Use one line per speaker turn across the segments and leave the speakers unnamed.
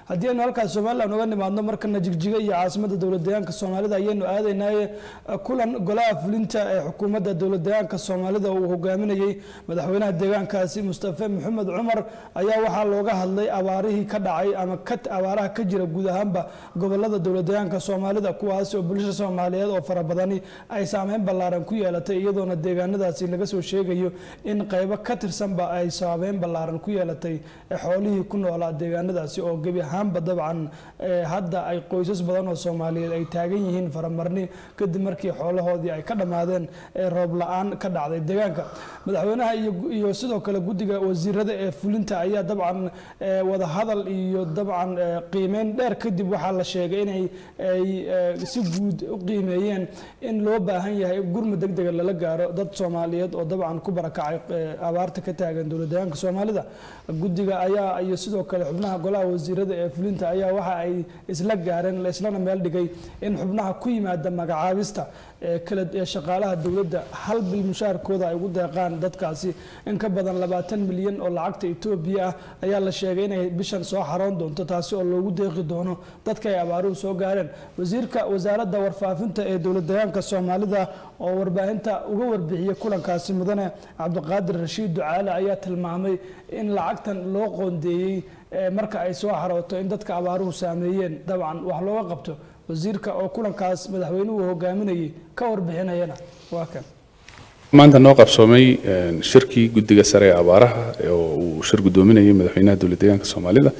haddii aynu halkaas somalilan uga nimaadno markana jigjiga iyo caasimada dowlad deegaanka soomaalida ayaynu aadaynaye kulan golaha fulinta ee xukuumadda dowlad deegaanka soomaalida uu hogaaminayey madaxweynaha deegaankaasi mustafe maxamed cumar ayaa waxaa looga hadlay abaarihii ka dhacay ama abaaraha ka jira guud ahaanba gobolada dowlad deegaanka soomaalida kuwaasi oo bulshada soomaaliyeed oo fara badani ay saameyn ballaaran ku yeelatay iyadoona deegaanadaasi laga soo sheegayo in qaybo ka tirsanba ay saameyn ballaaran ku yeelatay xoolihii ku noolaa deegaanadaasi oo gebi ahaanba dabcan hadda ay qoysas badan oo soomaaliyeed ay taagan yihiin faramarni kadib markii xoolahoodii ay ka dhammaadeen roob la-aan ka dhacday deegaanka madaxweynaha iyo sidoo kale guddiga wasiirada ee fulinta ayaa dabcan wadahadal iyo dabcan qiimeyn dheer kadib waxaa la sheegay inay ay si guud u qiimeeyeen in loo baahan yahay gurma deg dega lala gaaro dad soomaaliyeed oo dabcan ku barakacay abaarta ka taagan dowlad deegaanka soomaalida guddiga ayaa iyo sidoo kale xubnaha golaha wasiirada ee fulinta ayaa waxa ay isla gaareen islana meel dhigay in xubnaha ku yimaada magacaabista kala ee shaqaalaha dowladda hal bil mushaarkooda ay ugu deeqaan dadkaasi in ka badan labaatan milyan oo lacagta etoobiya ah ayaa la sheegay inay bishan soo xaroon doonto taasi oo loogu deeqi doono dadka ay abaaruhu soo gaareen wasiirka wasaaradda warfaafinta ee dowlad deegaanka soomaalida oo warbaahinta uga warbixiyey kulankaasi mudane cabdiqaadir rashiid ducaale ayaa tilmaamay in lacagtan loo qoondeeyey marka ay soo xarooto in dadka abaaruhu saameeyeen dabcan wax looga qabto wasiirka oo kulankaas madaxweynuhu hogaaminayay ka warbixinayana waa kan
maanta noo qabsoomay shirkii guddiga sare ee abaaraha oo uu shir guddoominayay madaxweynaha dowlad deegaanka soomaalida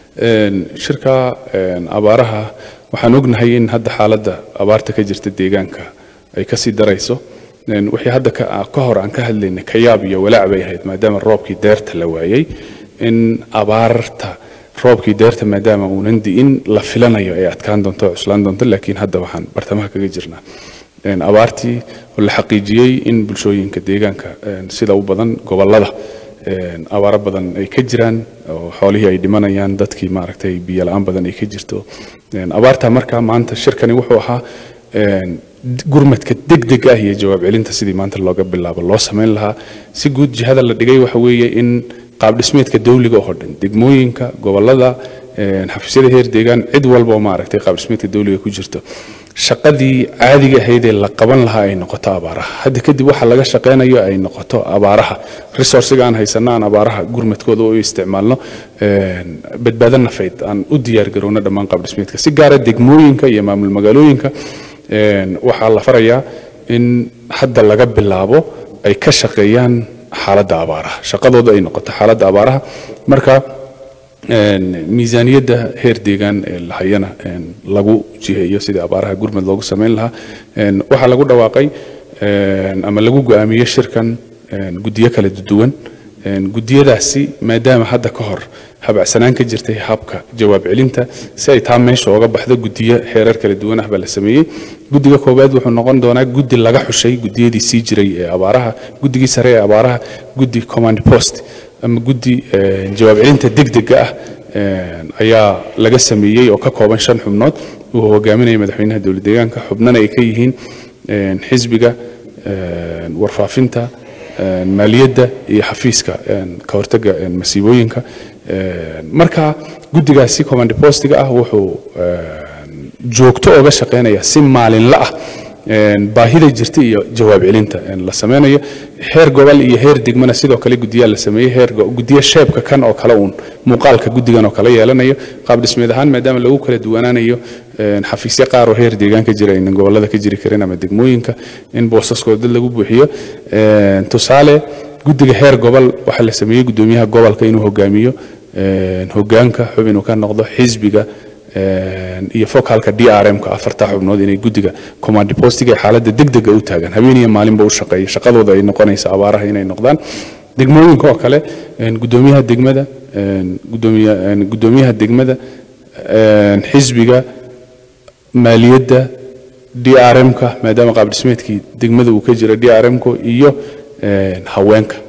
shirka abaaraha waxaan ognahay in hadda xaaladda abaarta ka jirta deegaanka ay kasii darayso wixii hadda ka hor aan ka hadlaynay kayaab iyo walaac bay ahayd maadaama roobkii deerta la waayey in abaarta roobkii deerta maadaama uunan di'in la filanayo ay adkaan doonto o cuslaan doonto laakiin hadda waxaan bartamaha kaga jirnaa abaartii oo la xaqiijiyey in bulshooyinka deegaanka sida u badan gobolada abaaro badan ay ka jiraan oo xoolihii ay dhimanayaan dadkii maaragtay biyo la-aan badan ay ka jirto abaarta marka maanta shirkani wuxuu ahaa gurmadka degdeg ah iyo jawaab celinta sidii maanta looga bilaabo loo samayn lahaa si guud jihada la dhigay waxa weeye in qaab dhismeedka dawliga oo dhan degmooyinka gobolada xafiisyada heer deegaan cid walba oo maaragtay qaab dhismeedka dawliga ku jirto shaqadii caadiga ahayd ee la qaban lahaa ay noqoto abaaraha hadda kadib waxa laga shaqaynayo ay noqoto abaaraha resourciga aan haysano aan abaaraha gurmadkooda u isticmaalno badbaado nafayd aan u diyaar garowno dhammaan qaab dhismeedka si gaara degmooyinka iyo maamul magaalooyinka waxaa la farayaa in hadda laga bilaabo ay ka shaqeeyaan xaaladda abaaraha shaqadooda ay noqoto xaaladda abaaraha marka miisaaniyadda heer deegaan ee lahayana lagu jiheeyo sidii abaaraha gurmad loogu samayn lahaa waxaa lagu dhawaaqay ama lagu go'aamiyey shirkan guddiyo kala duwan guddiyadaasi maadaama hadda ka hor habacsanaan ka jirtay habka jawaab celinta si ay taa meesha ooga baxdo guddiyo heerar kala duwan ah baa la sameeyey guddiga koowaad wuxuu noqon doonaa guddi laga xushay guddiyadii sii jiray ee abaaraha guddigii sare ee abaaraha guddi command post ama guddi jawaab celinta degdega ah ayaa laga sameeyey oo ka kooban shan xubnood uu hogaaminaya madaxweynaha dowlad deegaanka xubnana ay ka yihiin xisbiga warfaafinta maaliyadda iyo xafiiska ka hortaga masiibooyinka marka guddigaasi command postiga ah wuxuu joogto oga shaqeynaya si maalinla ah baahida jirta iyo jawaab celinta la sameynayo heer gobol iyo heer degmana sidoo kale guddiyaa la sameeyey heer guddiyo sheebka kan oo kale uun muuqaalka guddigan oo kale yeelanayo qaab dhismeed ahaan maadaama lagu kala duwanaanayo xafiisyo qaar oo heer deegaan ka jira aynan gobolada ka jiri karin ama degmooyinka in boosaskooda dad lagu buuxiyo tusaale guddiga heer gobol waxaa la sameeyey guddoomiyaha gobolka inuu hogaamiyo hogaanka xubin uu ka noqdo xisbiga iyo focalka d r m-ka afarta xubnood inay guddiga command postiga xaaladda degdega u taagaan habeen iyo maalinba u shaqeeya shaqadooda ay noqonaysa abaaraha inay noqdaan degmooyinka oo kale guddoomiyaha degmada guddoomiyaha degmada xisbiga maaliyadda d r m-ka maadaama qaab dhismeedkii degmada uu ka jira d r m-ka iyo haweenka